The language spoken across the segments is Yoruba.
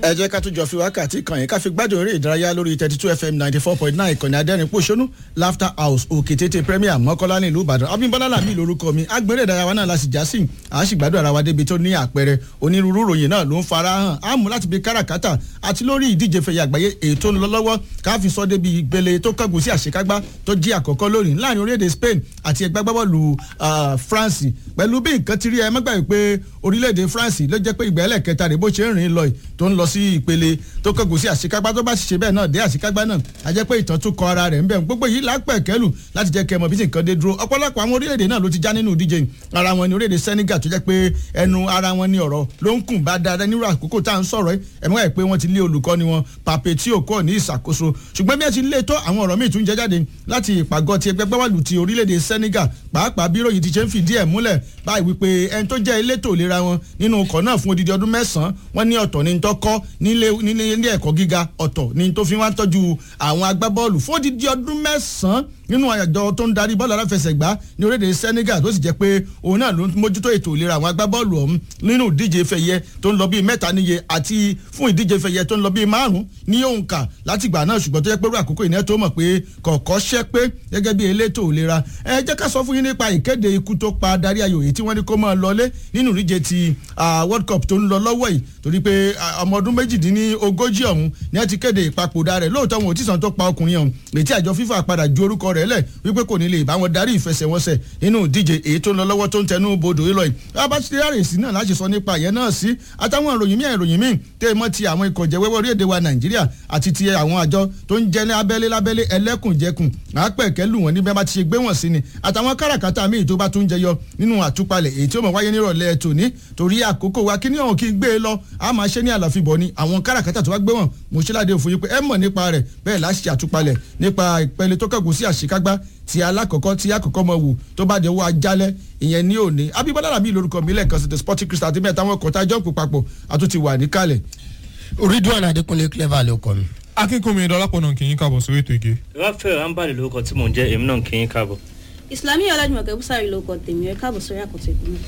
ẹ jẹ́ ká tún jọ fi wákàtí kan yìí ká fi gbádùn eré ìdárayá lórí thirty two fm ninety four point nine ìkànnì adẹ́rìn pòṣónú laughter house òkè tètè premier mọ́kànlá ní ìlú ìbàdàn abímbọ́lá làmì lórúkọ mi agbèrè ìdárayá náà la sì já sí à á sì gbádùn ara wa débi tó ní àpẹẹrẹ onírúurú ròyìn náà ló ń fara hàn á mú láti bí káràkátà àti lórí ìdíje fẹ̀yà àgbáyé èyí tó ń lọ lọ́wọ́ ká fi sọ débi ìgbélé tó kángun sí àṣekágbá tó jí àkọ́kọ́ lónìí láàrin orílẹ̀-èdè spain àti ẹgbẹ́ gbábọ́ọ̀lù france pẹ̀lú bí nǹkan ti rí ẹ mọ́gbà pé orílẹ̀-èdè france ló jẹ́ pé ìgbà ẹlẹ́kẹta rẹ̀ bó ṣe ń rìn lọ tó ń lọ sí ìpele tó kángun sí àṣekágbá tó bá sì ṣe bẹ́ẹ̀ náà dé àṣekágbá náà a jẹ́ pé ìtàn tún kọ ara rẹ̀ ń bẹ̀ gbogbo yìí lápẹ̀ kẹ́lù láti jẹ́ kẹ́ mọ̀ bí nǹkan dé dúró ọ̀pọ̀lọpọ̀ àwọn orílẹ̀-èdè náà ló ti já nínú ìdíje ara wọn ni orílẹ̀-èdè senegal tó jẹ́ pé ẹnu ara wọn ni ọ̀rọ̀ ló ń kùn bá dáadáa nírú àkókò tá à ń sọ̀rọ̀ ẹ̀ ẹ̀mọ́ ẹ̀ pé wọ́n ti lé olùkọ́ni wọn pàpẹ́ tí ò kọ́ ní ìṣàkóso ṣùgbọ́n bí ẹ ti lé tó àwọn ọ̀rọ̀ míì tún jẹ́ jáde láti ìpàgọ́ ti ẹgbẹ́ gbáwàlù ti orílẹ̀-èdè senegal pàápàá bí ròyìn ti ṣe ń fìdí ẹ̀ múlẹ̀ báyìí wípé ẹni tó jẹ́ elétò ìlera wọn nínú ọkọ̀ náà fún odidi ọdún mẹ́sàn-án wọ́n ní ọ̀tọ̀ ní tó kọ́ nílé ilé ẹ̀kọ́ gíga ọ̀tọ̀ ní tó fi wá ń tọ́jú àwọn agbábọ́ọ̀lù fún odidi ọdún mẹ́sàn-án nínú àjọ tó ń darí bọ́ọ̀lù aláfẹsẹ̀gbá ní orílẹ̀-èdè senegal tó sì jẹ́ pé òun náà ló ń mójútó ètò ìlera àwọn agbábọ́ọ̀lù ọ̀hún nínú ìdíje fẹ̀yẹ tó ń lọ bíi mẹ́ta níye àti fún ìdíje fẹ̀yẹ tó ń lọ bíi márùn-ún ní òǹkà látìgbà náà ṣùgbọ́n tó jẹ́ pé àkókò ìní tó mọ̀ pé kọ̀ọ̀kọ́ ṣẹ́ pé gẹ́gẹ́ bí elétò ìlera ẹ jẹ́ ká sọ fún yín nípa ìkéde ikú tó pa adarí ayò èyí tí wọ́n ní kó máa lọlé nínú ìdíje ti world cup tó ń lọ lọ́wọ́ yìí torí pé ọmọ ọdún méjìdínlógójì ọ̀hún ni ẹ ti kéde ìpapòdà rẹ̀ lóòótọ́ wọn ò tí sàn tó pa ọkùnrin ọ̀hún ètí àjọ fífa padà ju orúkọ rẹ̀ lẹ̀ wípé kò ní lè bá wọn darí ìfẹsẹ̀wọnsẹ̀ nínú ìdíje èyí tó ń lọ lọ́wọ́ tó ń tẹnu bodò ìlọ yìí abáṣẹ́rẹ́ sí náà láti sọ nípa ìyẹn náà sí àtàwọn ìròyìn míì ìròyìn míì tẹ́ mọ́ ti àwọn ikọ̀ jẹ́wẹ́wọ́ orílẹ̀-èdè wa nàìjíríà àti ti àwọn àjọ tó ń jẹ́ ní abẹ́lé lábẹ́lé ẹlẹ́kùnjẹkùn àápẹ̀kẹ́ lù wọ́n ní bẹ́ẹ̀ bá ti ṣe gbé wọ́n sí ni àtàwọn káràkátà míì tó bá tún jẹyọ nínú àtúpalẹ̀ èyí tí ó mọ̀ wáyé nírọ̀lẹ́ tòní torí àkókò wa kí ní ọ̀hún kí n gbé e lọ a máa ṣe ní àlàfíbọ̀ ni àwọn káràkátà tó bá gbé wọn mo ṣe láde òfin yìí pé ẹ mọ̀ nípa rẹ̀ bẹ́ẹ̀ láṣẹ àtúpalẹ̀ nípa ìpele tó kẹ́gùn sí àṣekágbá ti alákọ̀ọ́kọ́ tí àkọ́kọ́ mọ̀ wù tó bá dé owó ajálẹ̀ ìyẹn ní òní abíbọ́lá làbí lórúkọ mi lẹ́ẹ̀kan sí the sporting crystal àti mẹ́ta wọn kọ̀ọ̀tà jọ́ǹpù papọ̀ àtúntì wà níkàlẹ̀. ridwan adekunle clever ló kọ mi. akínkùnmi ìdọ́lápọ̀ náà kì í káàbọ̀ sórí ètò ìgé. rafael ambali lórúkọ tí mò ń jẹ́ èmi náà kì í káàbọ̀. ìsìlámì ọlájúmọ̀kẹ́ búsàrí ló kọ tèmi ẹ káàbọ̀ sórí àkọsọ ìpínlẹ̀.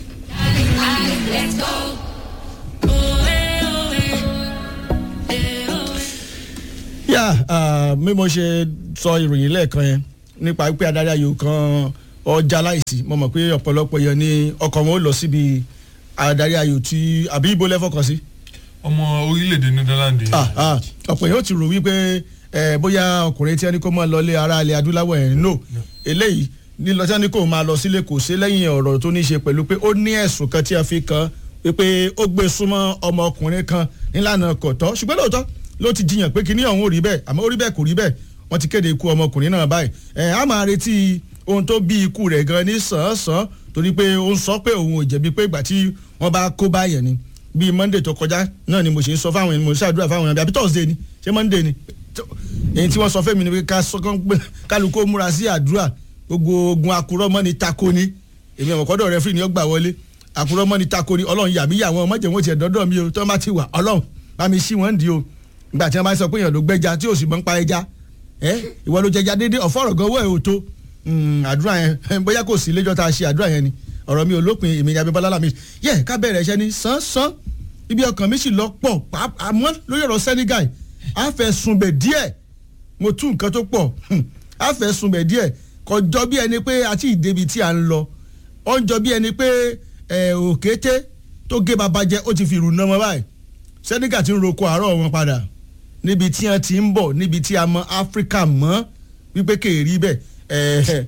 yà bí mo ṣe sọ ìròyìn lẹ́ẹ̀kan yẹn nípa pé adarí ayò kan ọjà láìsí mo mọ̀ pé ọ̀pọ̀lọpọ̀ yẹn ni ọkọ̀ wọn ó lọ síbi adarí ayò tí àbí ibo lẹ́fọ̀kàn sí. ọmọ orílẹ̀-èdè netherland. ọ̀pọ̀ yẹn ó ti rò wípé bóyá ọkùnrin tí ẹni kó máa lọ lé ara ilẹ̀ adúláwọ̀ ẹ̀ no eléyìí lílọ tí ẹni kó máa lọ sílé kò sí lẹ́yìn ọ̀rọ̀ tó ní í ṣe pẹ̀lú pé ó ní ẹ̀sùn kan tí a fi kan wípé ó gbé súnmọ́ ọmọkùnrin kan nílànà kọ̀tọ́ ṣùgbọ́n lóòótọ́ ló ti jiyàn pé kíní ọ̀hún ò rí bẹ́ẹ̀ àmọ́ ó rí bẹ́ẹ̀ kò rí bẹ́ẹ̀ wọ́n ti kéde ikú ọmọkùnrin náà báyìí ẹ̀ á máa retí ohun tó bí ikú rẹ̀ gan ní sàn-án torí pé ó ń sọ pé òun ò jẹ̀bi pé ìgbà tí wọ́n bá kó báyẹn ni bíi monday tó kọjá náà ni mo ṣe ń sọ fáwọn ènìyàn mo ṣàdúrà fáwọn ènìyàn àbí thursday ni ṣé monday ni èyí tí wọ́n sọ fẹ́mi ni pé kálukó múra sí àdúrà gbogbo ogun akurọ́mọ́ ni tako ni èmi ọ̀mọ̀kọ́dọ̀ rẹ fún ìní ọgbà wọlé akurọ́mọ́ ni tako ni ọlọ́run yàbí yà wọn ọmọdé wọn tiẹ̀ dọ́dọ̀ mi o tó má ti wà ọlọ́run bá mi sí wọn dì o ìgbà tí wọn bá sọ pé èèyàn ló gbẹja tí òsì mọ́ ń pa ẹja ẹ ìwọ ló jẹja déédéé ọ̀fọ̀rọ̀ gan owó ẹ̀ ò tó àdúrà yẹn bóyá kò sí lẹ́jọ́ tá a ṣe àdúrà yẹn ni ọ̀rọ̀ mi ò lópin èmi ní abẹ́bọ́lá làmì yẹ ká bẹ̀rẹ̀ iṣẹ́ ní sánsan ibi ọkàn mi sì lọ pọ̀ àmọ́ lórí ọ̀rọ̀ Senegal àfẹ̀sùnbẹ̀ díẹ̀ mo tún nǹkan tó pọ̀ àfẹ̀sùnbẹ̀ díẹ̀ kọjọ bí ẹni pé àti ìdèbí tí a ń lọ ó ń jọ bí ẹni pé òkété tó gé baba jẹ ó ti fi ìrù náà mọ́ báyìí Senegal ti ń roko àárọ̀ wọn padà níbi tí wọn ti ń bọ̀ níbi tí a mọ áfíríkà mọ́ wípé kèérí bẹ́ẹ̀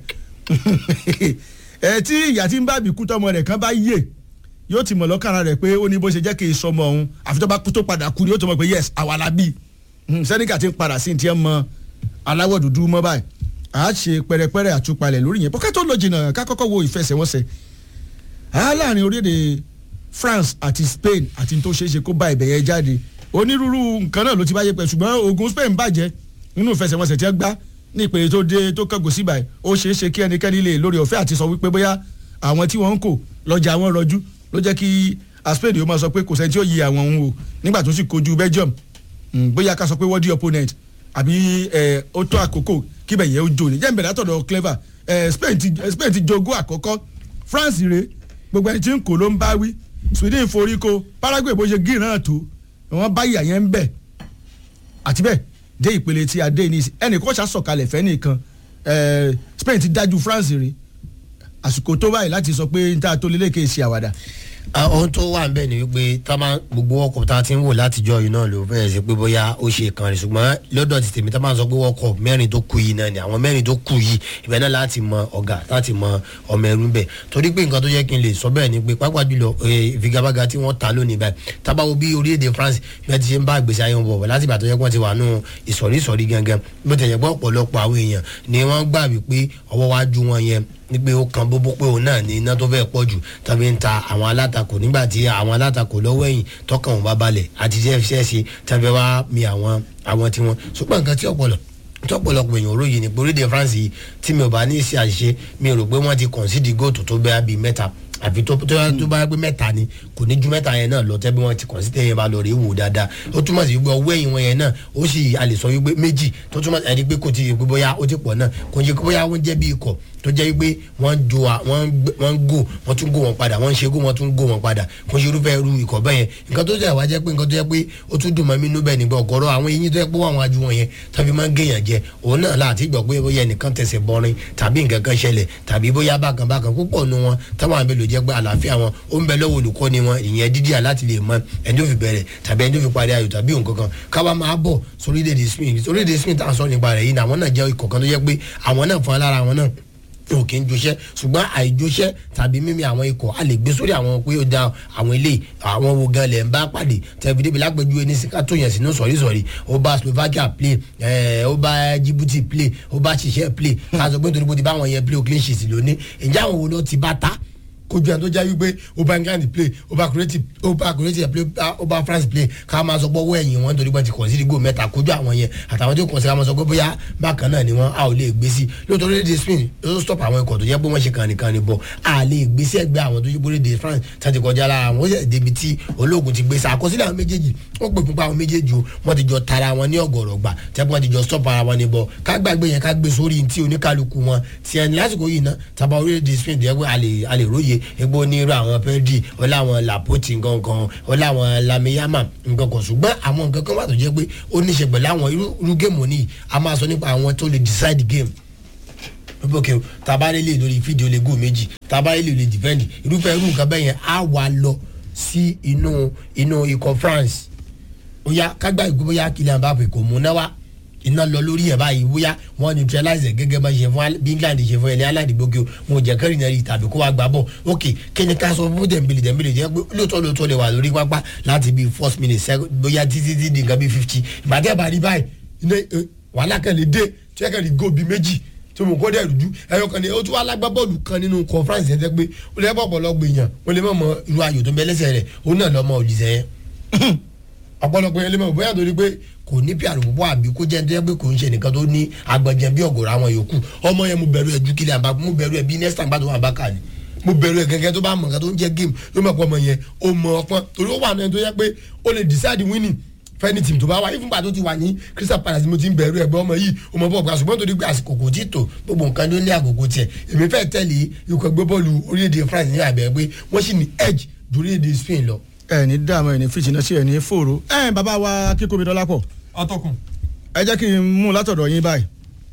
ẹ tí ìyá tí ń bá àbíkú tọmọ rẹ̀ kan bá yè yóò ti mọ̀ lọ́kàrà rẹ̀ pé ó ní bó ṣe jẹ́ kí n sọmọ òun àfi tó bá kú tó padà kú ni yóò tó mọ̀ pé yes àwa la bí Senegal ti ń padà sí ti ẹ mọ aláwọ̀ dúdú mọ́ báyìí a ṣe pẹrẹpẹrẹ àtúpalẹ̀ lórí yẹn bọ́ká tó lọ jìnnà ká kọ́kọ́ wo ìfẹsẹ̀wọnsẹ̀ láàrin orílẹ̀-èdè France àti Spain àti tó ṣeé ṣe kó bá ibẹ̀ yẹn jáde onírúurú nǹkan náà ló ti báyé pẹ̀ ṣùgbọ́n ogun Spain bàjẹ́ nínú ìfẹsẹ̀wọnsẹ̀ tí wọ́n gbá ní ìpele tó dé tó kẹ́gùn sí báyìí ó ṣeé ṣe kí ẹnikẹ́ni lè lórí ọ̀fẹ́ àti sọ wípé bóyá àwọn tí wọ́n ń kò lọ́jà wọn rọjú ló jẹ́ kí Spain yóò máa sọ pé kò sẹ́ni tí ó yí àwọn òun o nígbà tó sì kojú Belgium bóyá ká sọ pé world opponent àbí ó tó àkókò kíbẹ̀ yẹn ó jò ní jẹ́ ìbẹ̀rẹ̀ àtọ̀dọ̀ clever Spain ti jogún àkọ́kọ́ France rèé gbogbo ẹni tí ń kò ló ń bá wí Sweden forí ko Paraguay bó ṣe gírin náà tó wọ́n bá ìyà yẹn ń bẹ̀ àti bẹ́ẹ̀ dé ìpele tí a dé ní ìsìn ẹnì kan ṣàṣọkalẹ̀ fẹ́ nìkan eh, Spain ti dájú France rí àsìkò tó báyìí láti sọ pé níta tó lélẹ́kẹ̀ ṣe àwàdà Ah, ohun tó wà nbẹ ni wípé tá a máa gbogbo ọkọ̀ tá a ti ń wò látijọ́ yìí náà ló fẹ́ẹ́ sí pé bóyá ó ṣe kan rẹ̀ ṣùgbọ́n lọ́dọ̀ ti tèmi tá a máa sọ pé ọkọ̀ mẹ́rin tó kù yìí náà ni àwọn mẹ́rin tó kù yìí ibẹ̀ náà láti mọ ọ̀gá láti mọ ọmọ ẹrú bẹ̀ torí pé nǹkan tó yẹ kí n lè sọ bẹ́ẹ̀ ni pé pápá jùlọ eh, ìfigagbága tí wọ́n ta lónìí báyìí tábàwọ̀ bí orílẹ̀-èdè France bí wọ́n ti ṣe ń bá ìgbésí ayé wọn bọ̀ láti ìgbà tó yẹ kí wọ́n ti wà nù ìsọ̀rí ìsọ̀rí gangan bó tẹ̀yẹ̀ pé ọ̀pọ̀lọpọ̀ àwọn èèyàn ni wọ́n gbà wípé ọwọ́ wájú wọn yẹn ní pé ó kan bóbó pé òun náà ní iná tó fẹ́ pọ̀ jù tàbí ń ta àwọn alátakò nígbà tí àwọn alátakò lọ́wọ́ ẹ̀yìn tọkàn wọn bá balẹ̀ àti jẹ́fẹ́sì tàbí wá mi àwọn àwọn tiwọn ṣùgbọ́n nǹkan tí ọ̀pọ̀lọ̀ tí ọ̀pọ̀lọpọ̀ èèyàn ròyìn ní orílẹ̀ France yìí tí mi ò bá ní í ṣe àṣìṣe mi ò rò pé wọ́n ti concede góòtù tó bẹ́ẹ̀ bíi mẹ́ta àfi tó tó tó bá yẹ pé mẹ́ta ni kò ní ju mẹ́ta yẹn náà lọ tẹ́ bí wọ́n ti kàn sí tẹ́yìn bá lọ rí wò dáadáa ó túmọ̀ sí wípé ọwọ́ ẹ̀yìn wọn yẹn náà ó sì a lè sọ wípé méjì tó túmọ̀ sí ẹni pé kò ti yẹ pé bóyá ó ti pọ̀ náà kò ń ṣe pé bóyá wọ́n jẹ́ bí ikọ̀ tó jẹ́ wípé wọ́n jo à wọ́n gbé- wọ́n gò wọ́n tún gò wọ́n padà wọ́n ń ṣe gò wọ́n tún gò wọ́n padà kò ń ṣe irúfẹ́ irú ikọ̀ bẹ́ẹ̀ yẹn nǹkan tó jẹ́ wá jẹ́ pé nǹkan tó jẹ́ pé ó tún dùn mọ́ mi nú bẹ́ẹ̀ nígbà ọ̀gọ́rọ̀ àwọn eyín tó jẹ́ pé wọ́n ajú wọn yẹn tàbí máa ń gèèyàn jẹ òun náà láti gbọ́ pé bóyá ẹnìkan tẹ̀sẹ̀ bọ́rin tàbí nǹkan kan ṣẹlẹ̀ tàbí bóyá bákan bákan púpọ̀ nu wọn táwọn àbẹ̀lò jẹ́ pé àlàáfíà wọn ó ń bẹ lọ́wọ́ olùkọ́ni wọn ìyẹn dídíà láti lè mọ ẹni tó fi bẹ̀rẹ̀ tàbí ẹni tó fi parí ayò tàbí nǹkan kan káwa máa bọ̀ sórílẹ̀-èdè Spain sórílẹ̀-èdè Spain tá à ń sọ nípa rẹ̀ yìí náà àwọn náà jẹ́ ikọ̀ kan tó jẹ́ pé àwọn náà fún alára àwọn náà ò kí ń joṣẹ́ ṣùgbọ́n àìjoṣẹ́ tàbí mímí àwọn ikọ̀ a lè gbé sórí àwọn pé ó da àwọn ilé àwọn wo gan lẹ̀ ń bá pàdé tẹ̀bí débi lágbèjú ẹni sí ká tó yẹn sínú sọ̀rísọ̀rí ó bá Slovakia play ẹ̀ ó bá Djibouti play ó bá ṣiṣẹ́ play ká sọ pé nítorí pé ó ti bá àwọn yẹn play ó clean sheet lónìí ǹjẹ́ àwọn wo ló ti bá ta kojú ẹni tó jẹ́ wípé ó bá England play ó bá Croatia ó bá Croatia play ó bá France play ká máa sọ pé ọwọ́ ẹ̀yìn wọn torí pé ti kọ̀nsídìí gò mẹ́ta kojú àwọn yẹn àtàwọn tó kọ̀nsí ká máa sọ pé bóyá bákan náà ni wọ́n a ò lè gbé sí lóòótọ́ lédè Spain ló stop àwọn ikọ̀ tó jẹ́ pé wọ́n ṣe kànìkànì bọ̀ a lè gbé sí ẹgbẹ́ àwọn tó yẹ pé lédè France tàbí kọjá lára wọn ó yẹ débi tí ológun ti gbé sí àkọsílẹ̀ àwọn méjèèjì wọ́n pè fún pa àwọn méjèèjì o wọ́n ti jọ tara wọn ní ọ̀gọ̀rọ̀ gbà tẹ́ wọ́n ti jọ stop ara wọn ní bọ̀ ká gbàgbé yẹn ká gbé sórí ti oníkálukú wọn ti ẹni lásìkò yìí ná tàbá orílẹ̀-èdè Spain tó yẹ pé a lè a lè róye egbò onírú àwọn pẹ́ẹ́dì ọláwọn làpótì nǹkan ọláwọn lamiyama nǹkan kan ṣùgbọ́n àwọn nǹkan kan wà tó jẹ́ pé ó ní í ṣe pẹ̀lú àwọn irú irú géèmù ní a máa sọ nípa àwọn tó lè decide game lókè tabarele lórí fídíò lè gò méjì tabarele lè dìfẹ́ǹdì irúfẹ́ irú nǹkan bẹ́ẹ̀ yẹn á wà lọ sí inú inú ikọ̀ France ó yá kágbá ìgbó bóyá Kylian Mbappé kò mú náà wá iná lọ lórí ẹ̀ báyìí bóyá wọ́n neutralize ẹ̀ gẹ́gẹ́ bá ṣe fún bí England ṣe fún ẹni aládìgbòkè wọn ò jẹ́ kẹ́rì náà rí tàbí kó wá gbà bọ̀ ok kíni ká sọ fún Dembele Dembele jẹ́ pé lóòótọ́ lóòótọ́ lè wà lórí pápá láti bíi first minute second bóyá títí tí di nǹkan bíi fifty ìbàdí bá rí báyìí iná wàhálà kan lè dé tí wọ́n kàn rí góòbí méjì tó mọ̀ kọ́dẹ̀ rújú ẹ̀yọ kan ní o tún wá lágbá bọ́ọ̀lù kan nínú conference yẹn tẹ́ pé ó lè bọ̀ ọ̀pọ̀lọpọ̀ èèyàn ó lè mọ̀ mọ irú ayò tó ń bẹ lẹ́sẹ̀ rẹ̀ ó náà lọ́mọ òlìṣẹ́ yẹn ọ̀pọ̀lọpọ̀ yẹn lè mọ̀ bóyá torí pé kò ní pr púpọ̀ àbí kó jẹ́ nítorí pé kò ń ṣe nìkan tó ní agbọ̀njẹ bí ọ̀gọ̀rọ̀ àwọn yòókù ọmọ yẹn mo bẹ̀rù ẹ̀ ju Kylian Mbappé mo bẹ̀rù ẹ̀ bí next time bá tó wà bá kà ní mo bẹ̀rù ẹ̀ gẹ́gẹ́ tó bá mọ̀ nǹkan tó ń jẹ́ game ló mọ̀ pọ̀ ọmọ yẹn ó mọ ọpọ́n torí ó wà náà tó yẹ pé ó lè decide winning fẹ́ni tìmù tó bá wá ìfúnpá tó ti wà ní Crystal Palace mo ti ń bẹ̀rù ẹ̀gbọ́n ọmọ yìí ọmọ bọ́ọ̀ gba ṣùgbọ́n torí pé àsìkò kò tí tó gbogbo nǹkan ló ní àgògò tiẹ̀ èmi fẹ́ tẹ̀lé ikọ̀ ẹgbẹ́ bọ́ọ̀lù orílẹ̀-èdè France ní àbẹ̀ pé wọ́n sì ní edge ju orílẹ̀-èdè Spain lọ. ẹ ní dààmú ẹ ní fìtínà sí ẹ ní fòrò ẹ bàbá wa kíkómi dọ́lápọ̀ atọ́kùn ẹ jẹ́ kí n mú látọ̀dọ̀ yín báyìí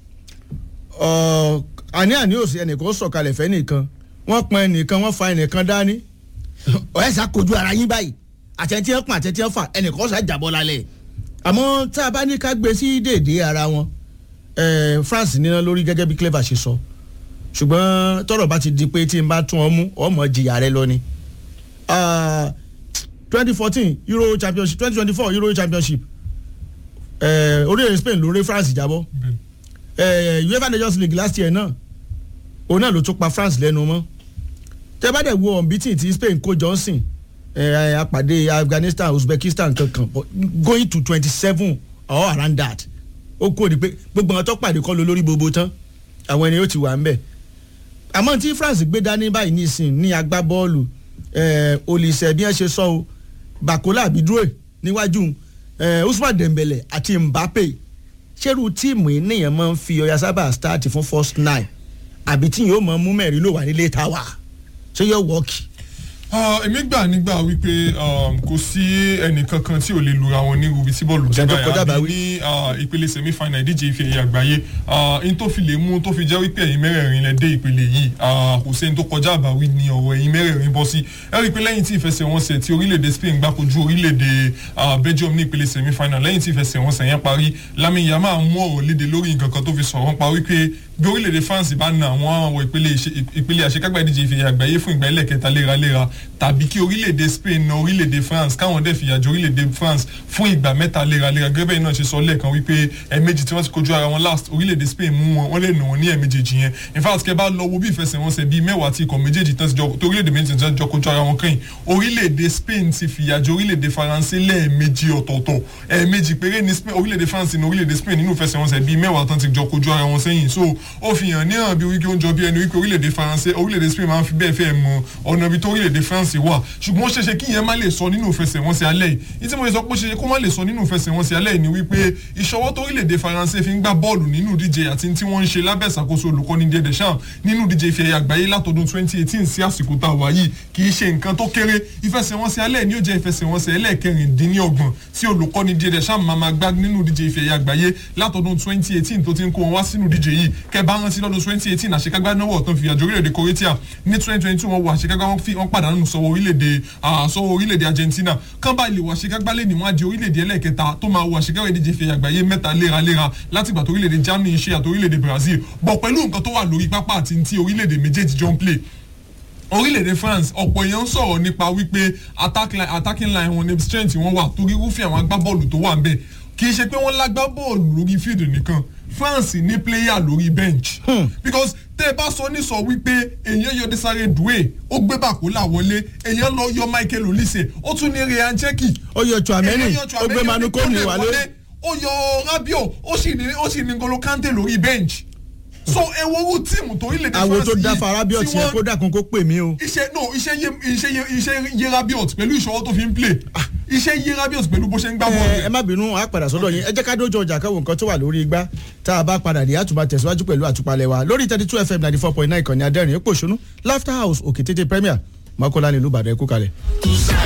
Ọ̀, àní àní òsì ẹnìkan sọ̀kalẹ̀ fẹ́ nìkan wọ́n pọn ẹnìkan wọ́n fa ẹnìkan dání ọ̀yẹ́ sá kojú ara yín báyìí àtẹ̀tí ẹ̀ pọn àtẹ̀tí ẹ̀ fà ẹnìkan sá jàbọ́ lálẹ́ àmọ́ tá a bá ní ká gbé sí dèédé ara wọn eh, France níná lórí gẹ́gẹ́ bí clever ṣe sọ ṣùgbọ́n tọ́rọ̀ bá ti di pé tí n bá tún ọ mú ọmọ jìyà rẹ lọ ni twenty fourteen Euro championship twenty twenty four Euro championship eh, orílẹ̀-èdè Spain ló rí France jábọ́ eh, UEFA Nations League last year náà òun náà ló tún pa France lẹ́nu mọ́ tẹ́ bá dẹ̀ wo unbeaten tí Spain kó Johnson eh, apàdé Afghanistan Uzbekistan kankan but going to twenty seven or around that ó kó di pé gbogbo àwọn tó pàdé kọ́ ló lórí gbogbo tán àwọn ènìyàn ó ti wà ń bẹ̀ àmọ́ tí France gbé dání báyìí nísìn ní agbábọ́ọ̀lù eh, olùsẹ̀ bí wọ́n ṣe sọ o Bakola abidroe níwájú eh, Usman Dembele àti Mbappe ṣerú tíìmù yìí nìyẹn máa ń fi ọ̀yà sábà start fún first nine àbí tí yóò máa mú mẹ́rin ló wà nílé táwa ṣé yóò wọ́ọ̀kì. Ah, èmi gbà nígbà wípé um, kò sí ẹnìkankan tí ò lè lura wọn ní rubi tí bọ́ọ̀lù Ṣé tó kọjá àbí báwí? ní ah, ìpele semi final ìdíje ife ẹ̀yẹ àgbáyé Ah, n tó fi lè mú tó fi jẹ́ wípé ẹ̀yin mẹ́rẹ̀ẹ̀rin lẹ dé ìpele yìí ah, kò sẹ́ni tó kọjá àbáwí ni ọ̀rọ̀ ẹ̀yin mẹ́rẹ̀ẹ̀rin bọ́ sí ẹ rí i pé lẹ́yìn tí ìfẹsẹ̀wọnsẹ̀ tí orílẹ̀-èdè Spain gbá kojú orílẹ̀-èdè ah, Belgium ní ìpele semi final lẹ́yìn tí ìfẹsẹ̀wọnsẹ̀ yẹn parí Lamine Yamal mú ọ̀rọ̀ léde lórí nǹkan kan tó fi sọ̀rọ̀ pa wípé bí orílẹ̀-èdè France bá na àwọn àwọn ìpele ìṣe- ìpele àṣekágbá ìdíje ìfẹ̀yẹ àgbáyé fún ìgbà ẹlẹ́kẹta léraléra tàbí kí orílẹ̀-èdè Spain na orílẹ̀-èdè France káwọn dẹ̀ fìyà jẹ orílẹ̀-èdè France fún ìgbà mẹ́ta léraléra gẹ́gẹ́ bẹ́ẹ̀ náà ṣe sọ lẹ́ẹ̀kan wípé ẹ̀ẹ̀mejì tí wọ́n ti kojú ara wọn last orílẹ̀-èdè Spain mú wọn wọ́n lè nà wọ́n ní ẹ̀ẹ̀mejì yẹn in fact kẹ́ bá lọ wo bí ìfẹsẹ̀wọnsẹ̀ bíi mẹ́wàá tí ikọ̀ méjèèjì tán ti jọ tó orílẹ̀-èdè méjì tán ti jọ kojú ara wọn kẹ́yìn orílẹ̀-èdè Spain ti fìyà jẹ orílẹ̀-èdè Faransé lẹ́ẹ̀mejì ọ̀tọ̀ọ̀tọ̀ ẹ̀ẹ̀mejì péré ní Spain orílẹ̀-èdè France ní orílẹ̀-èdè Spain nínú ìfẹsẹ̀wọnsẹ̀ bíi mẹ́wàá tán ti jọ kojú ara wọn sẹ́yìn so ó fi hàn ní hàn bí wíkẹ́ oúnjẹ bí ẹni wípé orílẹ̀-èdè Faransé orílẹ̀-èdè Spain máa ń fi bẹ́ẹ̀ fẹ́ mọ ọ̀nà ibi tó orílẹ̀-èdè France wà ṣùgbọ́n ó ṣeéṣe kí ìyẹn má lè sọ nínú ìfẹsẹ̀wọnsẹ̀ alẹ́ yìí ìtí mo sọ pé ó ṣeéṣe kó má lè sọ nínú ìfẹsẹ̀wọnsẹ̀ alẹ́ yìí ni wípé ìṣọwọ́ tó orílẹ̀-èdè Faransé fi ń gbá bọ́ọ̀lù nínú díje àti tí wọ́n ń ṣe lábẹ́ ìṣàkóso olùkọ́ni Didier Deschamps nínú díje ife ẹ̀yẹ àgbáyé látọdún 2018 sí àsìkò tá a wà yìí kì í ṣe nǹkan tó kéré ìfẹsẹ̀wọnsẹ̀ alẹ́ ni ó jẹ́ ìfẹsẹ̀wọnsẹ̀ ẹlẹ́ẹ̀kẹrìndínlọ́gbọ̀n tí olùkọ́ni Didier Deschamps máa máa gbá nínú díje ife ẹ̀yẹ àgbáyé látọdún 2018 tó ti ń kó wọn wá sínú díje yìí kẹ́ bá rántí lọ́dún 2018 àṣekágbá náà wọ̀ tán fi àjọ orílẹ̀-èdè Croatia ní 2022 wọn wọ àṣekágbá wọn fi wọn pàdánù sọ́wọ́ orílẹ̀-èdè ah, sọ́wọ́ orílẹ̀-èdè Argentina kán bá ilé wọ àṣekágbá lè ní wọn á di orílẹ̀-èdè ẹlẹ́ẹ̀kẹta tó máa wọ àṣekágbá ìdíje ife ẹ̀yẹ àgbáyé mẹ́ta léraléra látìgbà tó orílẹ̀-èdè Germany ṣe àti orílẹ̀-èdè Brazil bọ̀ pẹ̀lú nǹkan tó wà lórí pápá àti ti orílẹ̀-èdè méjèèjì jọ ń play orílẹ̀-èdè France ọ̀pọ̀ èèyàn ń sọ̀rọ̀ nípa wípé attack line- attacking line wọn ní strength wọn wà torí irúfẹ́ àwọn agbábọ́ọ̀lù tó wà ń bẹ̀ kì í ṣe pé wọ́n lágbá bọ́ọ̀lù lórí field nìkan France ní player lórí bench because tẹ́ ẹ bá sọ ní sọ wípé èèyàn yọ Desare Doué ó gbé Bakola wọlé èèyàn lọ yọ Michael Olise ó tún ní Ryan Cherki ó yọ Tchouaméni èèyàn yọ ó Tchouaméni gbé Manu Kone ó wálé wọlé, ó yọ Rabiot ó sì ní ó sì ní N'Golo Kante lórí bench so ẹ wo owó tíìmù tó orílẹ̀-èdè France àwo tó dá yìí Farabiot tí yẹn wọ́n- kó dàkún kó pè mí o. iṣẹ́ no iṣẹ́ yé iṣẹ́ yé iṣẹ́ yé Rabiot pẹ̀lú ìṣọwọ́ tó fi ń play iṣẹ́ yé Rabiot pẹ̀lú bó ṣe ń gbá ẹ bọ́ọ̀lù. ẹ má bínú a padà sọ́dọ̀ yín ẹ jẹ́ ká dójú ọjà káwọn nǹkan tó wà lórí igbá tá a bá padà dé àtúbà tẹ̀síwájú pẹ̀lú àtúpalẹ̀ wa lórí thirty two fm ninety four point nine ìkànnì adẹ́rìn èpò òṣónú laughter house òkè tètè premier mọ́kànlá nílùú ìbàdàn ẹ̀kú kalẹ̀.